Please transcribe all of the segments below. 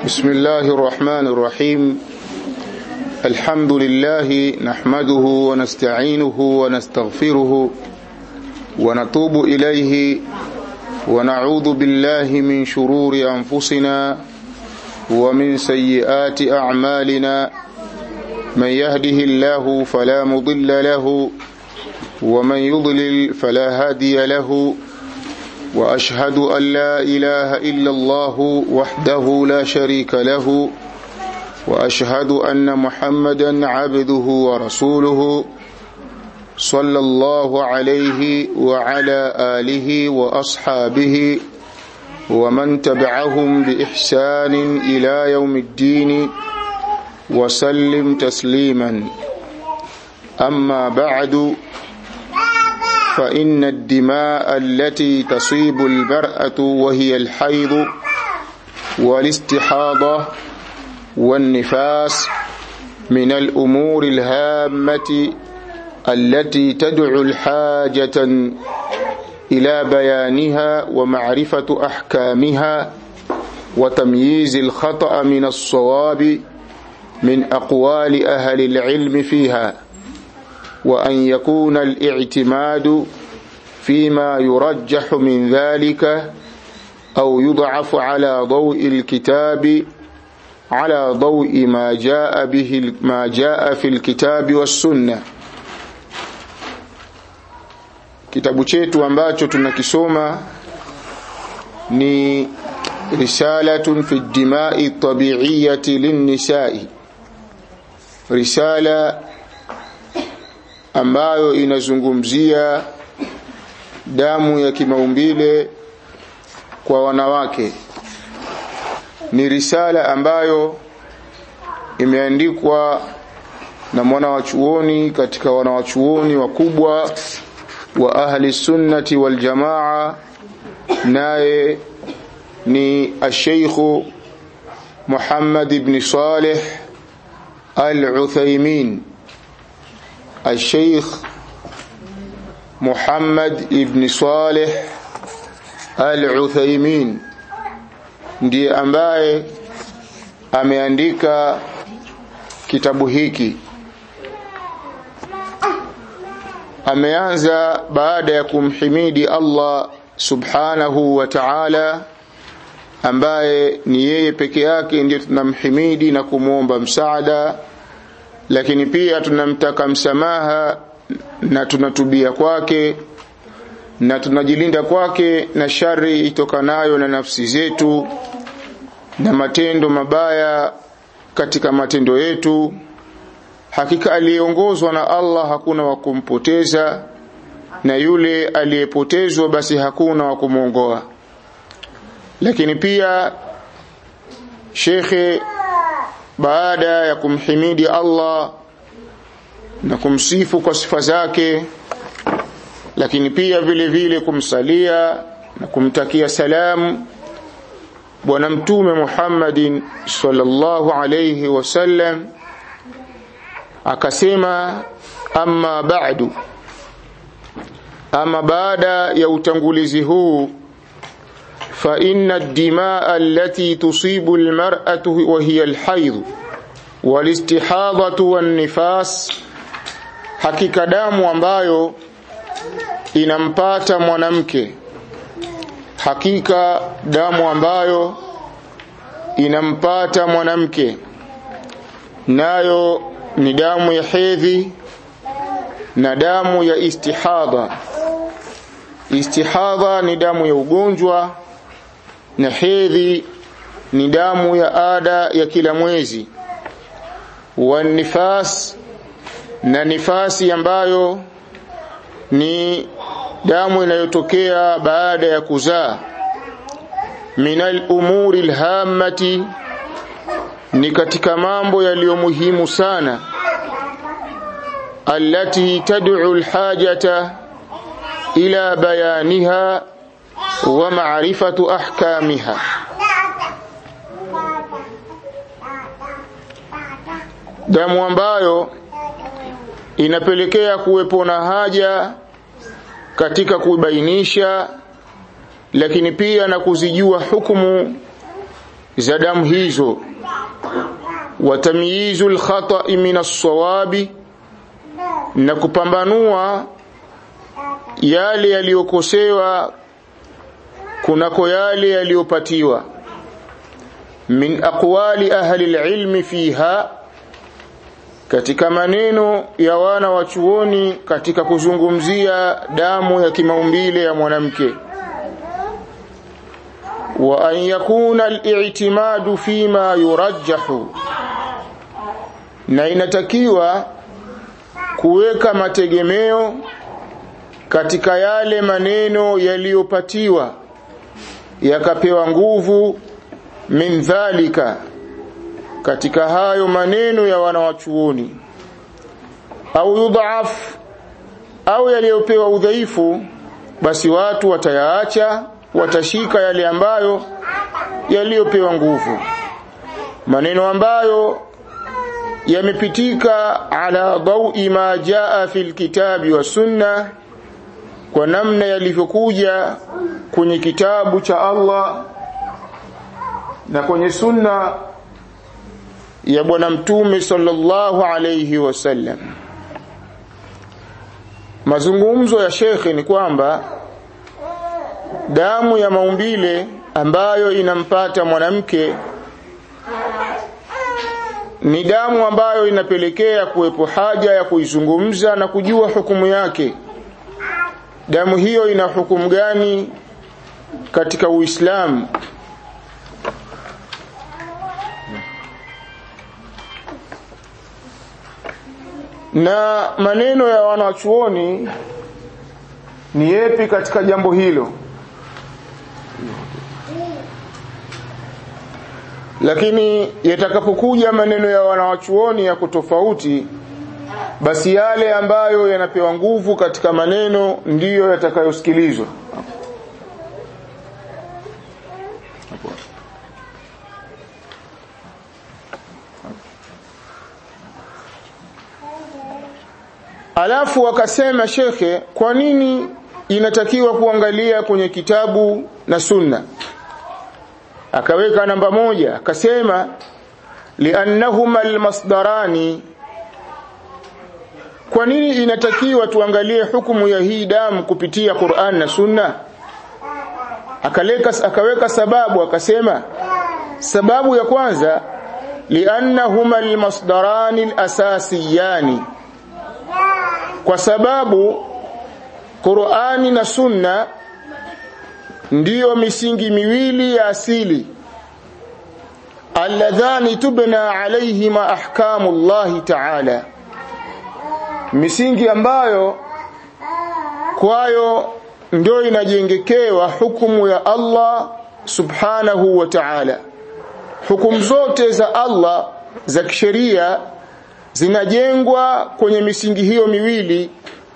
بسم الله الرحمن الرحيم الحمد لله نحمده ونستعينه ونستغفره ونتوب إليه ونعوذ بالله من شرور أنفسنا ومن سيئات أعمالنا من يهده الله فلا مضل له ومن يضلل فلا هادي له واشهد ان لا اله الا الله وحده لا شريك له واشهد ان محمدا عبده ورسوله صلى الله عليه وعلى اله واصحابه ومن تبعهم باحسان الى يوم الدين وسلم تسليما اما بعد فإن الدماء التي تصيب المرأة وهي الحيض والاستحاضة والنفاس من الأمور الهامة التي تدعو الحاجة إلى بيانها ومعرفة أحكامها وتمييز الخطأ من الصواب من أقوال أهل العلم فيها وأن يكون الاعتماد فيما يرجح من ذلك أو يضعف على ضوء الكتاب على ضوء ما جاء به ما جاء في الكتاب والسنة kitabu chetu ambacho tunakisoma ni risalatun fi dimai tabiiyati linnisai risala ambayo inazungumzia damu ya kimaumbile kwa wanawake ni risala ambayo imeandikwa na mwana wa chuoni katika wanawachuoni wakubwa wa ahli sunnati wal jamaa naye ni asheikhu Muhammad ibn Saleh al-Uthaymin الشيخ محمد ابن صالح al-Uthaymeen ndiye ambaye ameandika kitabu hiki ameanza baada ya kumhimidi Allah subhanahu wa ta'ala ambaye ni yeye peke yake ndiye tunamhimidi na kumwomba msaada lakini pia tunamtaka msamaha na tunatubia kwake na tunajilinda kwake na shari itokanayo na nafsi zetu na matendo mabaya katika matendo yetu hakika aliyeongozwa na Allah hakuna wa kumpoteza na yule aliyepotezwa basi hakuna wa kumwongoa lakini pia shekhe baada ya kumhimidi Allah na kumsifu kwa sifa zake lakini pia vile vile kumsalia na kumtakia salamu bwana mtume Muhammadin sallallahu alayhi wasallam akasema amma ba'du ama baada ya utangulizi huu فإن الدماء التي تصيب المرأة وهي الحيض والاستحاضة والنفاس hakika damu ambayo inampata mwanamke hakika damu ambayo inampata mwanamke nayo ni damu ya hedhi na damu ya istihadha istihadha ni damu ya ugonjwa na hedhi ni damu ya ada ya kila mwezi wa nifas na nifasi ambayo ni damu inayotokea baada ya kuzaa minal umuri alhammati ni katika mambo yaliyo muhimu sana allati tad'u alhajata ila bayaniha wa ma'rifatu ahkamiha damu ambayo inapelekea kuwepo na haja katika kubainisha lakini pia na kuzijua hukumu za damu hizo wa tamyizu alkhata'i min as-sawabi na kupambanua yale yaliyokosewa kunako yale yaliyopatiwa min aqwali ahli alilmi fiha katika maneno ya wana wa chuoni katika kuzungumzia damu ya kimaumbile ya mwanamke wa an yakuna al-i'timadu fima yurajjahu na inatakiwa kuweka mategemeo katika yale maneno yaliyopatiwa yakapewa nguvu min dhalika katika hayo maneno ya wanawachuoni au yudhaf au yaliyopewa udhaifu basi watu watayaacha watashika yale ambayo yaliyopewa nguvu maneno ambayo yamepitika ala dawi ma jaa fil kitabi wa sunna kwa namna yalivyokuja kwenye kitabu cha Allah na kwenye sunna ya bwana mtume sallallahu alayhi wasallam mazungumzo ya shekhe ni kwamba damu ya maumbile ambayo inampata mwanamke ni damu ambayo inapelekea kuwepo haja ya kuizungumza na kujua hukumu yake damu hiyo ina hukumu gani katika Uislamu na maneno ya wanachuoni ni yepi katika jambo hilo lakini yatakapokuja maneno ya wanawachuoni ya kutofauti basi yale ambayo yanapewa nguvu katika maneno ndiyo yatakayosikilizwa alafu wakasema shekhe kwa nini inatakiwa kuangalia kwenye kitabu na sunna akaweka namba moja akasema liannahuma almasdarani kwa nini inatakiwa tuangalie hukumu ya hii damu kupitia Qur'an na Sunna akaleka akaweka sababu akasema sababu ya kwanza liannahuma almasdarani alasasiyani kwa sababu Qur'ani na Sunna ndiyo misingi miwili ya asili alladhani tubna alayhima ahkamu Allah ta'ala misingi ambayo kwayo ndio inajengekewa hukumu ya Allah subhanahu wa ta'ala hukumu zote za Allah za kisheria zinajengwa kwenye misingi hiyo miwili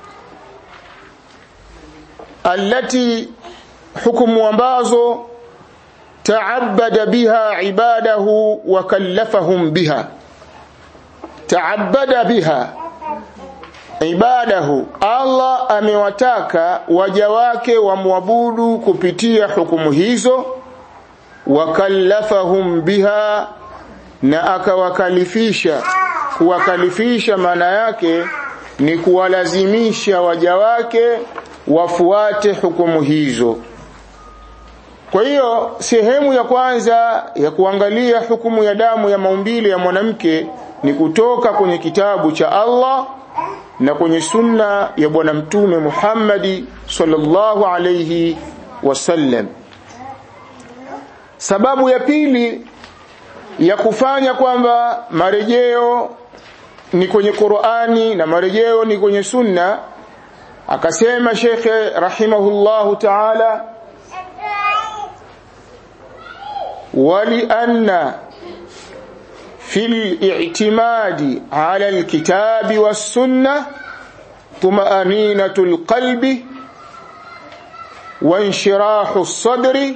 allati hukumu ambazo taabada biha ibadahu wa kallafahum biha taabada biha ibadahu Allah amewataka waja wake wamwabudu kupitia hukumu hizo wakallafahum biha na akawakalifisha kuwakalifisha maana yake ni kuwalazimisha waja wake wafuate hukumu hizo kwa hiyo sehemu ya kwanza ya kuangalia hukumu ya damu ya maumbile ya mwanamke ni kutoka kwenye kitabu cha Allah na kwenye sunna ya bwana mtume Muhammadi sallallahu alayhi wasallam sababu ya pili ya kufanya kwamba marejeo ni kwenye Qur'ani na marejeo ni kwenye sunna akasema shekhe rahimahullahu ta'ala ولأن في الاعتماد على الكتاب والسنة طمأنينة القلب وانشراح الصدر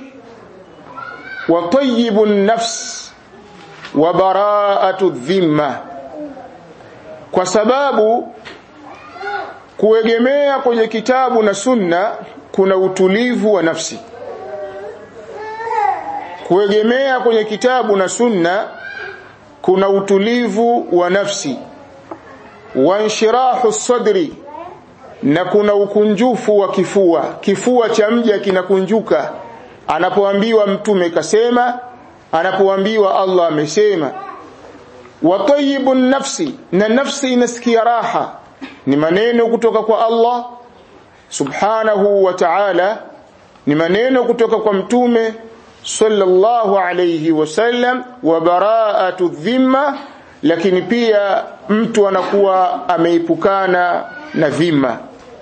وطيب النفس وبراءة الذمة kwa sababu kuegemea kwenye kitabu na sunna kuna utulivu wa nafsi kuegemea kwenye kitabu na sunna kuna utulivu wa nafsi wanshirahu sadri na kuna ukunjufu wa kifua kifua cha mja kinakunjuka anapoambiwa mtume kasema anapoambiwa Allah amesema wa tayyibun nafsi na nafsi inasikia raha ni maneno kutoka kwa Allah subhanahu wa ta'ala ni maneno kutoka kwa mtume sallallahu alayhi wasallam wa bara'atu dhimma lakini pia mtu anakuwa ameipukana na dhima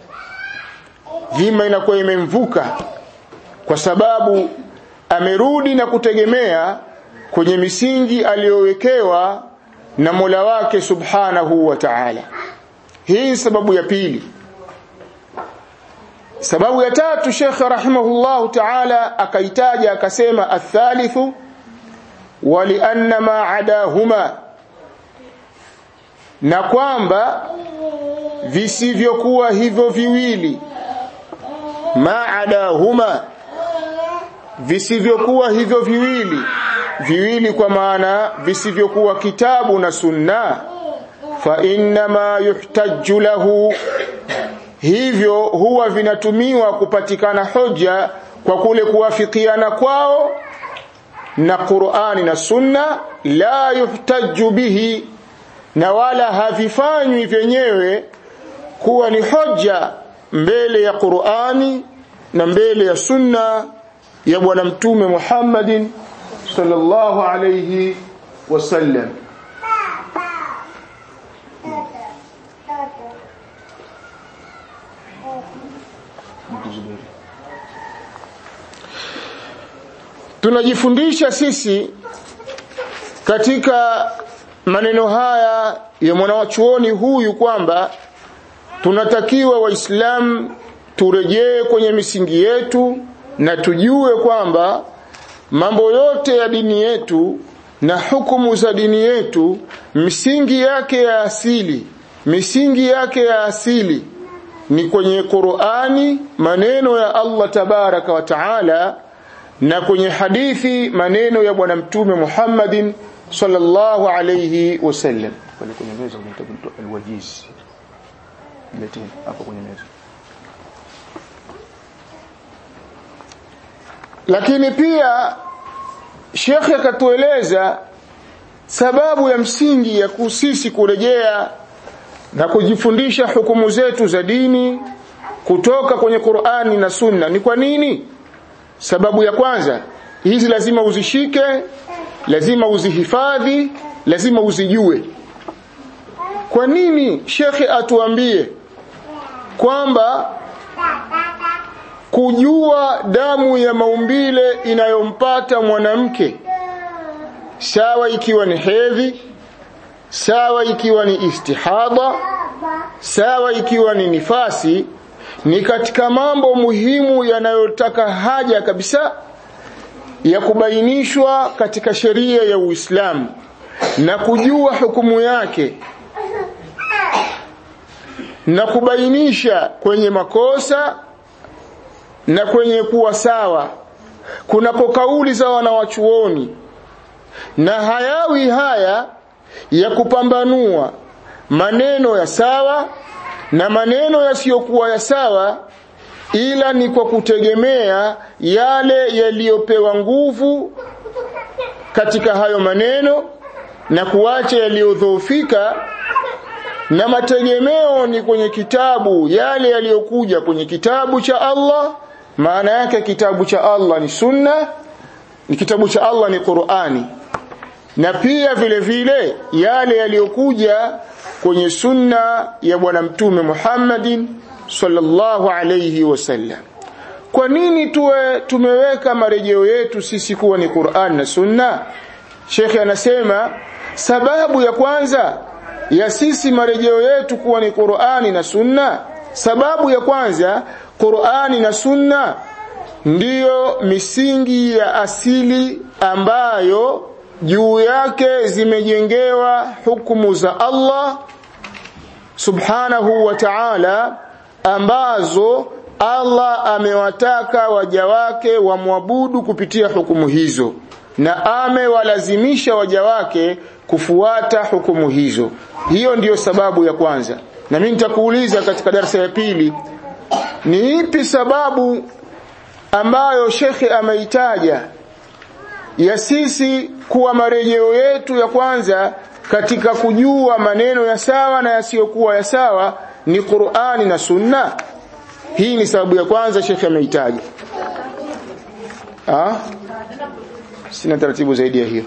dhima inakuwa imemvuka kwa sababu amerudi na kutegemea kwenye misingi aliyowekewa na Mola wake subhanahu wa ta'ala hii sababu ya pili sababu ya tatu Sheikh rahimahullahu ta'ala akaitaja akasema athalithu walianna ma adahuma na kwamba visivyokuwa hivyo viwili ma adahuma visivyokuwa hivyo viwili viwili kwa maana visivyokuwa kitabu na sunna fa inma yuhtajju lahu hivyo huwa vinatumiwa kupatikana hoja kwa kule kuwafikiana kwao na Qur'ani na Sunna la yuhtajju bihi na wala havifanywi vyenyewe kuwa ni hoja mbele ya Qur'ani na mbele ya Sunna ya bwana mtume Muhammadin sallallahu alayhi wasallam tunajifundisha sisi katika maneno haya ya mwanawachuoni huyu kwamba tunatakiwa waislamu turejee kwenye misingi yetu na tujue kwamba mambo yote ya dini yetu na hukumu za dini yetu misingi yake ya asili misingi yake ya asili ni kwenye Qur'ani maneno ya Allah tabaraka wa taala na kwenye hadithi maneno ya bwana mtume Muhammadin sallallahu alayhi wasallam pale kwenye meza kuna kitabu alwajiz leteni hapo kwenye meza lakini pia shekhe akatueleza sababu ya msingi ya kusisi kurejea na kujifundisha hukumu zetu za dini kutoka kwenye Qur'ani na Sunna ni kwa nini sababu ya kwanza hizi lazima uzishike lazima uzihifadhi lazima uzijue kwa nini shekhe atuambie kwamba kujua damu ya maumbile inayompata mwanamke sawa ikiwa ni hedhi sawa ikiwa ni istihadha sawa ikiwa ni nifasi ni katika mambo muhimu yanayotaka haja kabisa ya kubainishwa katika sheria ya Uislamu na kujua hukumu yake na kubainisha kwenye makosa na kwenye kuwa sawa kunapo kauli za wanawachuoni na hayawi haya ya kupambanua maneno ya sawa na maneno yasiyokuwa ya sawa ila ni kwa kutegemea yale yaliyopewa nguvu katika hayo maneno na kuacha yaliyodhoofika na mategemeo ni kwenye kitabu yale yaliyokuja kwenye kitabu cha Allah maana yake kitabu cha Allah ni sunna ni kitabu cha Allah ni Qur'ani na pia vile vile yale yaliyokuja kwenye sunna ya bwana mtume Muhammadin sallallahu alayhi wasallam kwa nini tuwe tumeweka marejeo yetu sisi kuwa ni Qur'an na sunna Sheikh anasema sababu ya kwanza ya sisi marejeo yetu kuwa ni Qur'ani na sunna sababu ya kwanza Qur'ani na sunna ndiyo misingi ya asili ambayo juu yake zimejengewa hukumu za Allah subhanahu wa ta'ala ambazo Allah amewataka waja wake wamwabudu kupitia hukumu hizo na amewalazimisha waja wake kufuata hukumu hizo hiyo ndiyo sababu ya kwanza na mimi nitakuuliza katika darasa ya pili ni ipi sababu ambayo shekhe ameitaja ya sisi kuwa marejeo yetu ya kwanza katika kujua maneno ya sawa na yasiyokuwa ya sawa ni Qur'ani na Sunna hii ni sababu ya kwanza shekhe ameitaja ah sina taratibu zaidi ya hiyo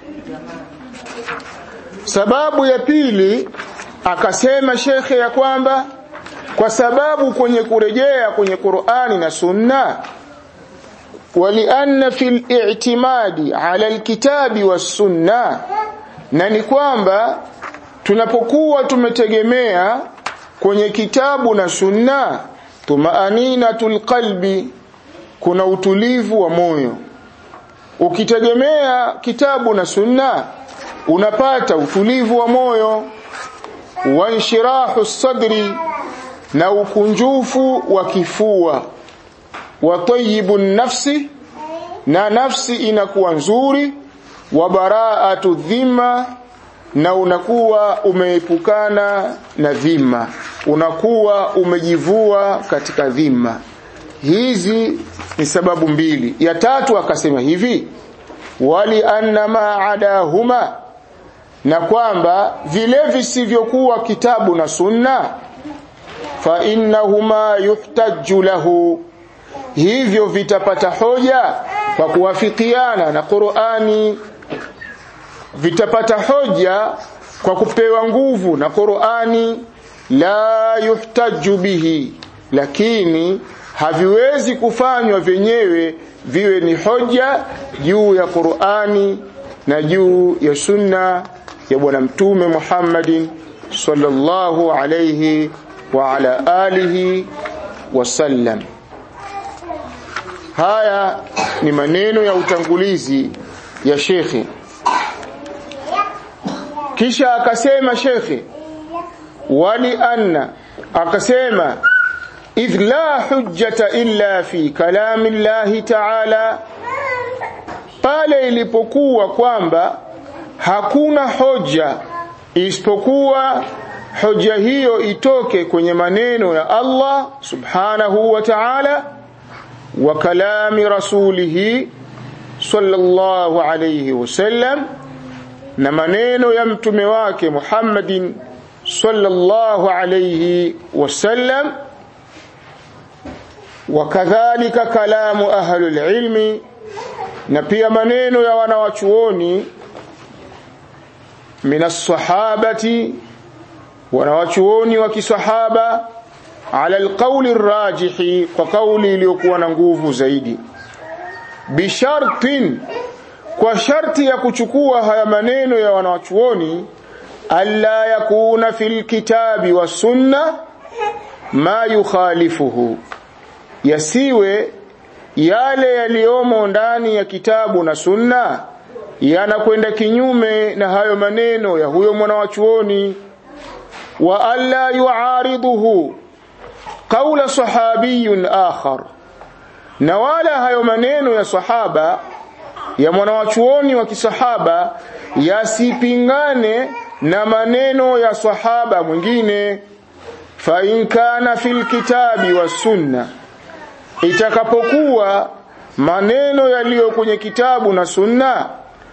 sababu ya pili akasema shekhe ya kwamba kwa sababu kwenye kurejea kwenye Qur'ani na Sunna walianna fil i'timadi ala alkitabi was-sunna na ni kwamba tunapokuwa tumetegemea kwenye kitabu na sunna tumaaninatul qalbi kuna utulivu wa moyo ukitegemea kitabu na sunna unapata utulivu wa moyo wanshirahu sadri na ukunjufu wa kifua wa tayyibu nafsi na nafsi inakuwa nzuri wa baraatu dhima na unakuwa umeepukana na dhima unakuwa umejivua katika dhima hizi ni sababu mbili ya tatu akasema hivi wali anna ma adahuma na kwamba vile visivyokuwa kitabu na sunna fa innahuma yuhtajju lahu hivyo vitapata hoja kwa kuwafikiana na Qur'ani vitapata hoja kwa kupewa nguvu na Qur'ani la yuhtaju bihi lakini haviwezi kufanywa vyenyewe viwe ni hoja juu ya Qur'ani na juu ya sunna ya bwana mtume Muhammadin sallallahu alayhi wa ala alihi wasallam haya ni maneno ya utangulizi ya shekhe kisha akasema shekhe wali anna akasema idh la hujjata illa fi kalami llahi ta'ala pale ilipokuwa kwamba hakuna hoja isipokuwa hoja hiyo itoke kwenye maneno ya Allah subhanahu wa ta'ala wa kalami rasulihi sallallahu alayhi wasallam na maneno ya mtume wake Muhammadin sallallahu alayhi wasallam wakadhalika kalamu ahlul ilmi na pia maneno ya wanawachuoni minas sahabati wanawachuoni wa kisahaba ala alqawli rajihi kwa kauli iliyokuwa na nguvu zaidi bishartin kwa sharti ya kuchukua haya maneno ya wanawachuoni alla yakuna fil kitabi was sunna ma yukhalifuhu yasiwe yale yaliyomo ndani ya kitabu na sunna yanakwenda kinyume na hayo maneno ya huyo mwanawachuoni wa alla yuariduhu qawla sahabiyun akhar na wala hayo maneno ya sahaba ya mwanawachuoni wa kisahaba yasipingane na maneno ya sahaba mwingine fa in kana fil kitabi was sunna itakapokuwa maneno yaliyo kwenye kitabu na sunna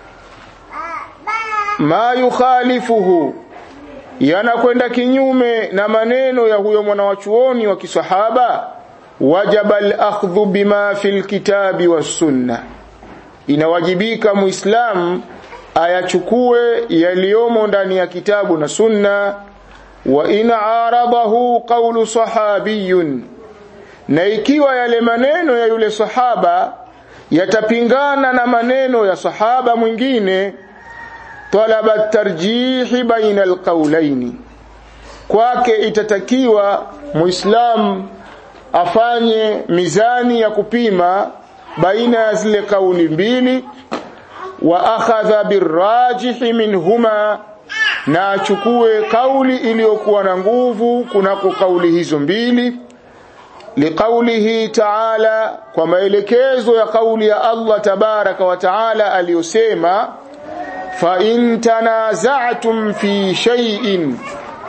ma yukhalifuhu yanakwenda kinyume na maneno ya huyo mwanawachuoni wa kisahaba wajaba al-akhdhu bima fil kitabi was sunna inawajibika muislamu ayachukue yaliyomo ndani ya kitabu na sunna wa in aradahu qawlu sahabiyun na ikiwa yale maneno ya yule sahaba yatapingana na maneno ya sahaba mwingine talaba tarjihi baina alqawlaini kwake itatakiwa muislam afanye mizani ya kupima baina ya zile kauli mbili wa akhadha birajihi minhuma na achukue kauli iliyokuwa na nguvu kunako kauli hizo mbili liqaulihi ta'ala kwa maelekezo ya kauli ya Allah tabaraka wa taala aliyosema fa in tanaza'tum fi shay'in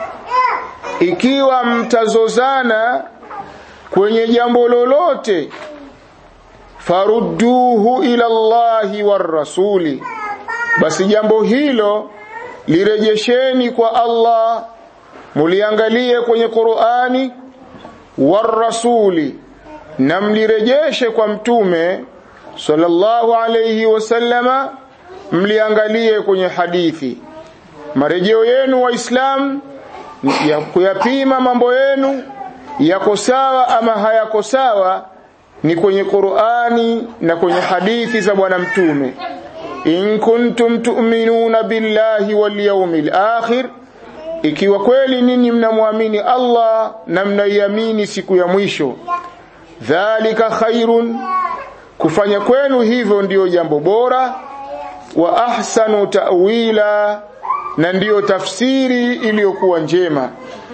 ikiwa mtazozana kwenye jambo lolote farudduhu ila Allahi war rasuli basi jambo hilo lirejesheni kwa Allah muliangalie kwenye Qur'ani war rasuli na mlirejeshe kwa mtume sallallahu alayhi wasallama mliangalie kwenye hadithi marejeo yenu waislamu ya kuyapima mambo yenu yako sawa ama hayako sawa ni kwenye Qur'ani na kwenye hadithi za bwana mtume in kuntum tu'minuna billahi wal yawmil akhir ikiwa kweli ninyi mnamwamini Allah na mnaiamini siku ya mwisho dhalika khairun kufanya kwenu hivyo ndiyo jambo bora wa ahsanu ta'wila na ndiyo tafsiri iliyokuwa njema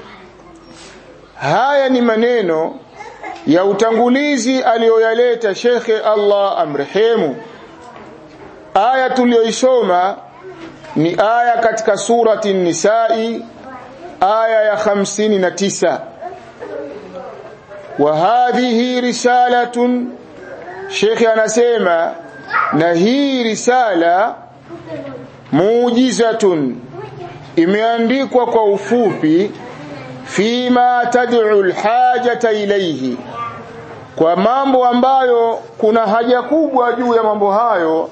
haya ni maneno ya utangulizi aliyoyaleta shekhe Allah amrehemu aya tuliyoisoma ni aya katika surati nisai aya ya 59 wa hadhihi risalatun shekhe anasema na hii risala muujizatun imeandikwa kwa ufupi fima tad'u alhajata ilayhi kwa mambo ambayo kuna haja kubwa juu ya mambo hayo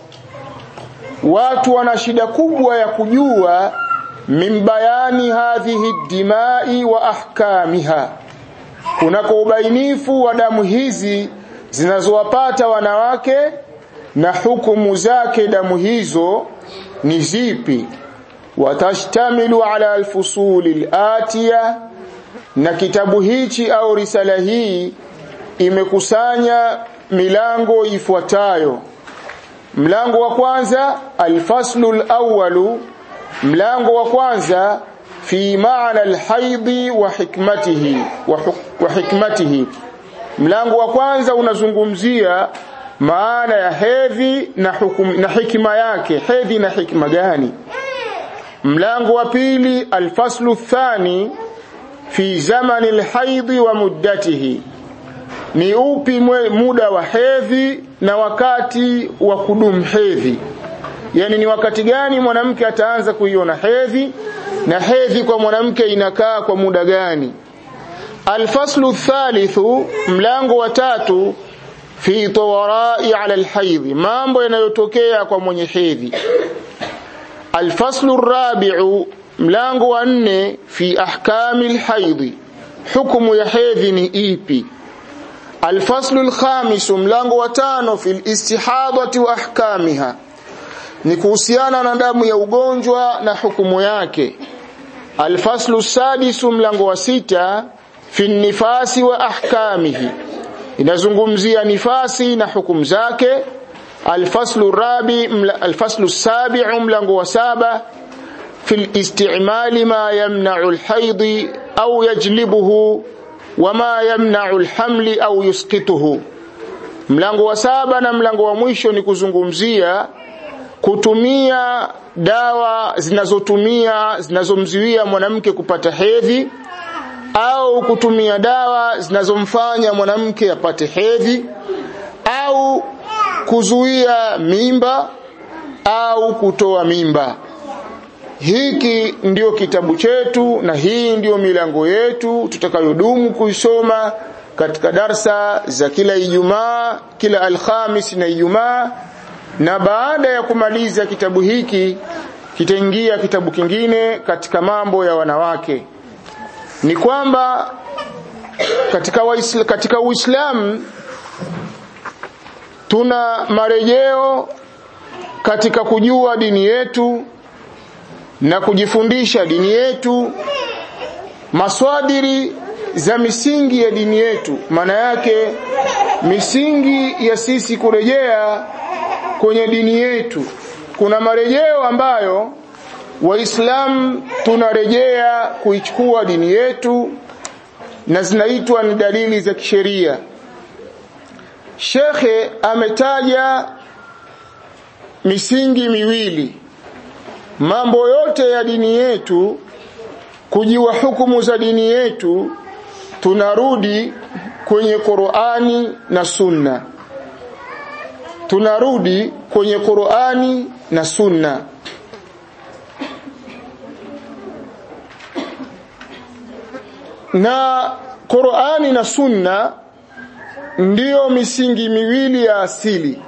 watu wana shida kubwa ya kujua min bayani hadhihi dimai wa ahkamiha kunako ubainifu wa damu hizi zinazowapata wanawake na hukumu zake damu hizo ni zipi watashtamilu ala alfusuli alatiya na kitabu hichi au risala hii imekusanya milango ifuatayo mlango wa kwanza alfaslu alawwalu mlango wa kwanza fi maana alhaidhi wa hikmatihi wa, wa hikmatihi mlango wa kwanza unazungumzia maana ya hedhi na hukum, na hikma yake hedhi na hikma gani mlango wa pili alfaslu thani fi zamani alhaidhi wa muddatihi ni upi mwe, muda wa hedhi na wakati wa kudumu hedhi yani ni wakati gani mwanamke ataanza kuiona hedhi na hedhi kwa mwanamke inakaa kwa muda gani alfaslu thalithu mlango wa tatu fi tawarai ala alhaidhi mambo yanayotokea kwa mwenye hedhi alfaslu rabi'u mlango wa nne fi ahkami alhaidhi hukumu ya hedhi ni ipi الفصل الخامس mlango wa tano fil istihadati wa ahkamiha ni kuhusiana na damu ya ugonjwa na hukumu yake alfaslu sadisu mlango wa sita fi nifasi wa ahkamihi inazungumzia nifasi na hukumu zake alfaslu rabi alfaslu sabi'u mlango wa saba fi الاستعمال ما يمنع الحيض أو يجلبه wama yamna'u alhamli au yusqituhu mlango wa saba na mlango wa mwisho ni kuzungumzia kutumia dawa zinazotumia zinazomzuia mwanamke kupata hedhi au kutumia dawa zinazomfanya mwanamke apate hedhi au kuzuia mimba au kutoa mimba hiki ndio kitabu chetu na hii ndio milango yetu tutakayodumu kuisoma katika darsa za kila Ijumaa kila Alhamis na Ijumaa na baada ya kumaliza kitabu hiki kitaingia kitabu kingine katika mambo ya wanawake ni kwamba katika waisla, katika Uislamu tuna marejeo katika kujua dini yetu na kujifundisha dini yetu maswadiri za misingi ya dini yetu maana yake misingi ya sisi kurejea kwenye dini yetu kuna marejeo ambayo waislamu tunarejea kuichukua dini yetu na zinaitwa ni dalili za kisheria shekhe ametaja misingi miwili mambo yote ya dini yetu kujua hukumu za dini yetu tunarudi kwenye Qur'ani na Sunna tunarudi kwenye Qur'ani na Sunna na Qur'ani na Sunna ndiyo misingi miwili ya asili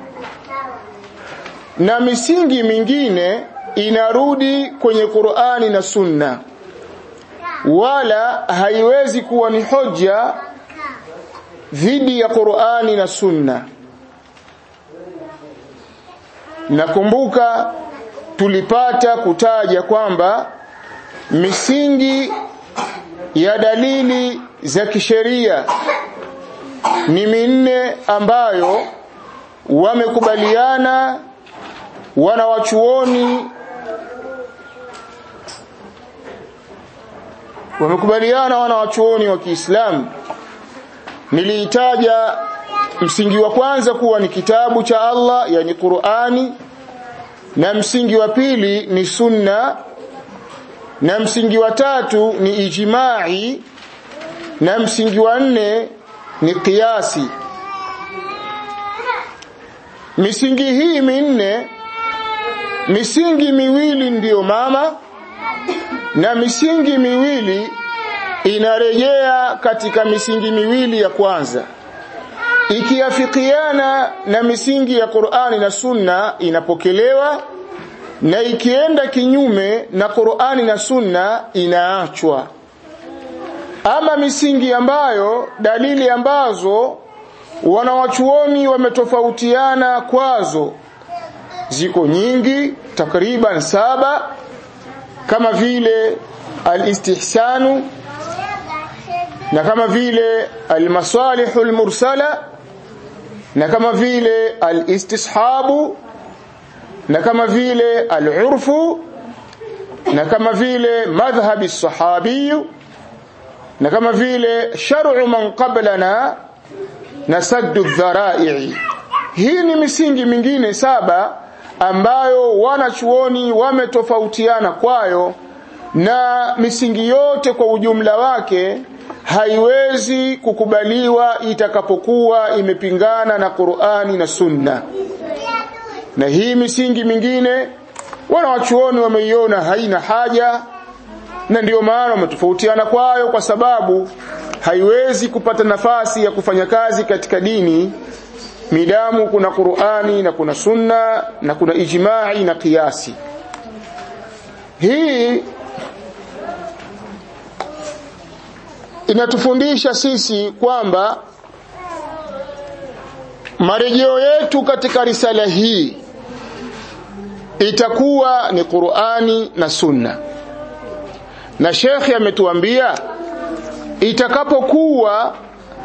na misingi mingine inarudi kwenye Qur'ani na Sunna wala haiwezi kuwa ni hoja dhidi ya Qur'ani na Sunna nakumbuka tulipata kutaja kwamba misingi ya dalili za kisheria ni minne ambayo wamekubaliana wanawachuoni wamekubaliana wanawachuoni wa Kiislamu niliitaja msingi wa kwanza kuwa ni kitabu cha Allah yani Qur'ani na msingi wa pili ni sunna na msingi wa tatu ni ijimai na msingi wa nne ni kiasi misingi hii minne misingi miwili ndiyo mama na misingi miwili inarejea katika misingi miwili ya kwanza ikiafikiana na misingi ya Qur'ani na Sunna inapokelewa na ikienda kinyume na Qur'ani na Sunna inaachwa ama misingi ambayo dalili ambazo wanawachuoni wametofautiana kwazo ziko nyingi takriban saba kama vile al-istihsanu na kama vile al-masalihu al-mursala na kama vile al-istishabu na kama vile al-urfu na kama vile madhhabi sahabi na kama vile shar'u man qablana na saddu dhara'i hii ni misingi mingine saba ambayo wanachuoni wametofautiana kwayo na misingi yote kwa ujumla wake haiwezi kukubaliwa itakapokuwa imepingana na Qur'ani na Sunna na hii misingi mingine wanawachuoni wameiona haina haja na ndiyo maana wametofautiana kwayo kwa sababu haiwezi kupata nafasi ya kufanya kazi katika dini midamu kuna Qur'ani na kuna Sunna na kuna ijma'i na kiasi hii inatufundisha sisi kwamba marejeo yetu katika risala hii itakuwa ni Qur'ani na Sunna na shekhi ametuambia itakapokuwa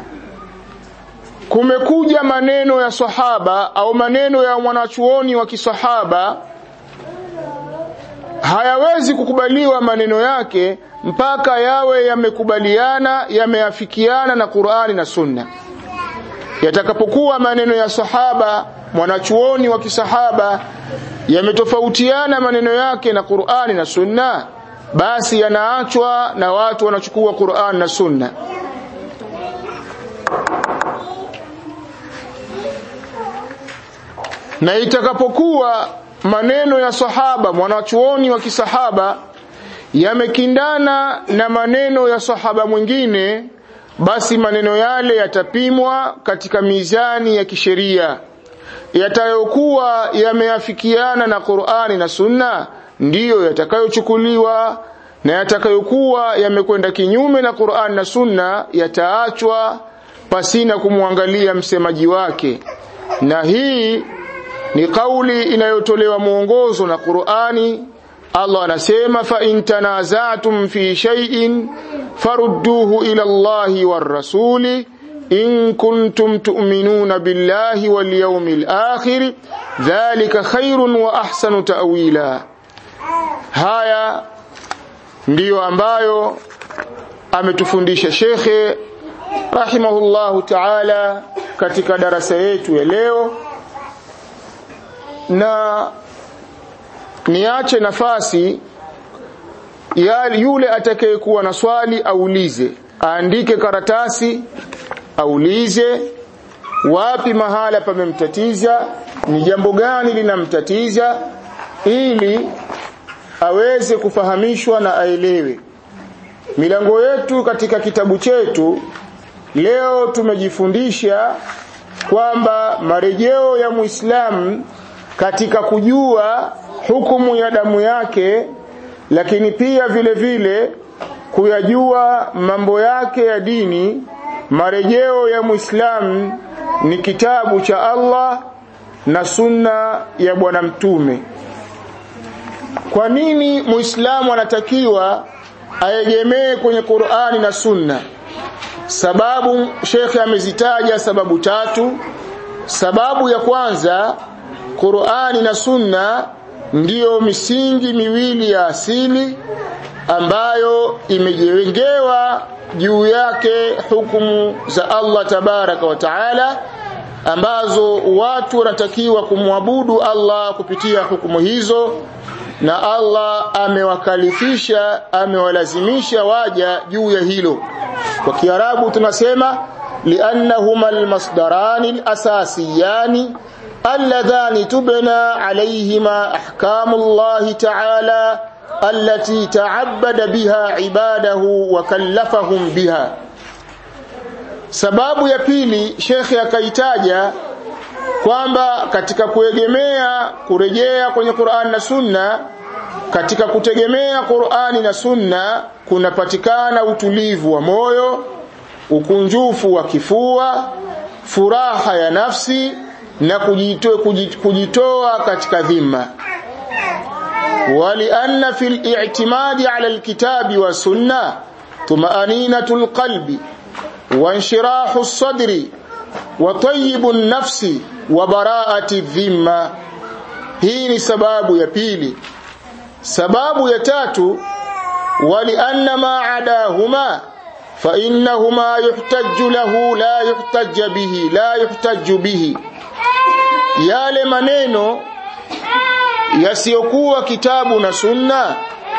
kumekuja maneno ya sahaba au maneno ya mwanachuoni wa kisahaba hayawezi kukubaliwa maneno yake mpaka yawe yamekubaliana yameafikiana na Qur'ani na Sunna yatakapokuwa maneno ya sahaba mwanachuoni wa kisahaba yametofautiana maneno yake na Qur'ani na Sunna basi yanaachwa na watu wanachukua Qur'an na Sunna na itakapokuwa maneno ya sahaba mwanachuoni wa kisahaba yamekindana na maneno ya sahaba mwingine basi maneno yale yatapimwa katika mizani ya kisheria yatayokuwa yameafikiana na Qur'ani na Sunna ndiyo yatakayochukuliwa na yatakayokuwa yamekwenda kinyume na Qur'an na Sunna yataachwa pasina kumwangalia msemaji wake na hii ni kauli inayotolewa mwongozo na Qur'ani Allah anasema fa in tanaza'tum fi shay'in farudduhu ila Allahi war rasuli in kuntum tu'minuna billahi wal yawmil akhir dhalika khairun wa ahsanu ta'wila haya ndiyo ambayo ametufundisha shekhe rahimahullahu ta'ala katika darasa yetu ya leo na niache nafasi ya yule atakayekuwa na swali aulize aandike karatasi aulize wapi mahala pamemtatiza ni jambo gani linamtatiza ili aweze kufahamishwa na aelewe milango yetu katika kitabu chetu leo tumejifundisha kwamba marejeo ya Muislamu katika kujua hukumu ya damu yake lakini pia vile vile kuyajua mambo yake ya dini marejeo ya Muislamu ni kitabu cha Allah na sunna ya bwana mtume kwa nini Muislamu anatakiwa aegemee kwenye Qur'ani na sunna sababu shekhe amezitaja sababu tatu sababu ya kwanza Qur'ani na sunna ndiyo misingi miwili ya asili ambayo imejengewa juu yake hukumu za Allah tabaraka wa taala ambazo watu wanatakiwa kumwabudu Allah kupitia hukumu hizo na Allah amewakalifisha amewalazimisha waja juu ya hilo kwa kiarabu tunasema liannahuma almasdarani alasasiyani alladhani tubna alayhima ahkamu Allah ta'ala التي تعبد بها عباده وكلفهم بها sababu ya pili shekhe akaitaja kwamba katika kuegemea kurejea kwenye Qur'an na Sunna katika kutegemea Qur'ani na Sunna kunapatikana utulivu wa moyo ukunjufu wa kifua furaha ya nafsi na kujitoa, kujitoa katika dhima ولأن في الاعتماد على الكتاب والسنة طمأنينة القلب وانشراح الصدر وطيب النفس وبراءة الذمة hii ni sababu ya pili sababu ya tatu walianna ma adahuma fa innahuma yuhtaju lahu la yuhtaj bihi la yuhtaju bihi yale maneno yasiyokuwa kitabu na sunna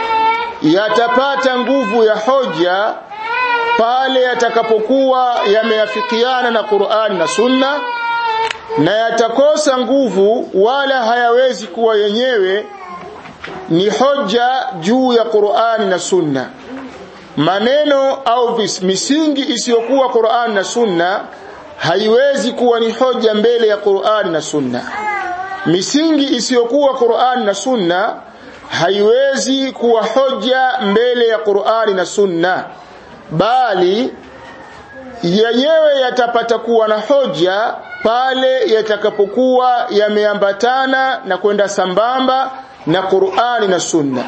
yatapata nguvu ya hoja pale yatakapokuwa yameafikiana na Qur'an na Sunna na yatakosa nguvu wala hayawezi kuwa yenyewe ni hoja juu ya Qur'an na Sunna maneno au misingi isiyokuwa Qur'an na Sunna haiwezi kuwa ni hoja mbele ya Qur'an na Sunna misingi isiyokuwa Qur'an na Sunna haiwezi kuwa hoja mbele ya Qur'ani na Sunna bali yenyewe yatapata kuwa na hoja pale yatakapokuwa yameambatana na kwenda sambamba na Qur'ani na Sunna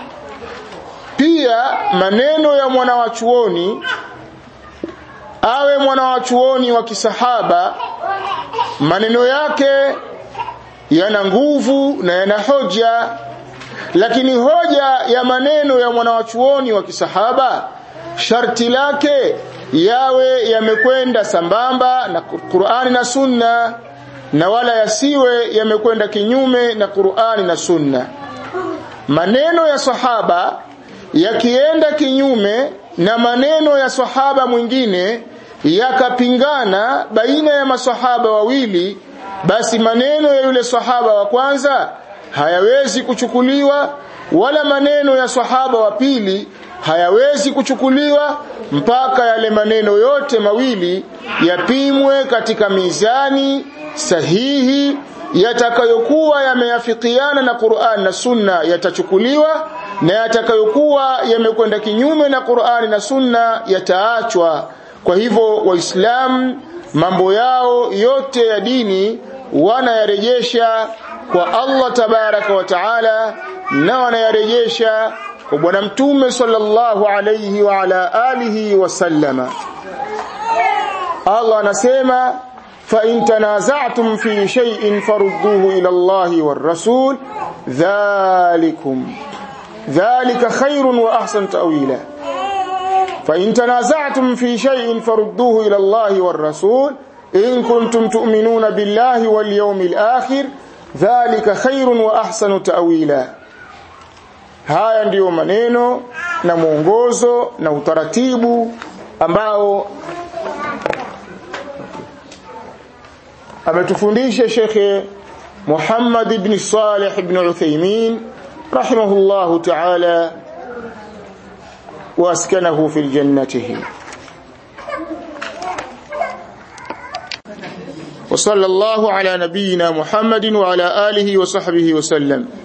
pia maneno ya mwanawachuoni awe mwanawachuoni wa kisahaba maneno yake yana nguvu na yana hoja lakini hoja ya maneno ya mwanawachuoni wa kisahaba sharti lake yawe yamekwenda sambamba na Qur'ani na Sunna na wala yasiwe yamekwenda kinyume na Qur'ani na Sunna maneno ya sahaba yakienda kinyume na maneno ya sahaba mwingine yakapingana baina ya masahaba wawili basi maneno ya yule sahaba wa kwanza hayawezi kuchukuliwa wala maneno ya sahaba wa pili hayawezi kuchukuliwa mpaka yale maneno yote mawili yapimwe katika mizani sahihi yatakayokuwa yameafikiana na Qur'an na Sunna yatachukuliwa na yatakayokuwa yamekwenda kinyume na Qur'ani na Sunna yataachwa kwa hivyo waislamu mambo yao yote ya dini wanayarejesha kwa Allah tabaraka wa taala na wanayarejesha kwa bwana mtume sallallahu alayhi wa ala alihi wasallama Allah anasema fa in tanaza'tum fi shay'in farudduhu ila Allahi war rasul dhalikum dhalika khairun wa ahsan ta'wila فإن تنازعتم في شيء فردوه إلى الله والرسول إن كنتم تؤمنون بالله واليوم الآخر ذلك خير وأحسن تأويلا haya ndiyo maneno na mwongozo na utaratibu ambao ametufundisha Sheikh Muhammad ibn Salih ibn Uthaymeen rahimahullahu ta'ala واسكنه في الجنته وصلى الله على نبينا محمد وعلى آله وصحبه وسلم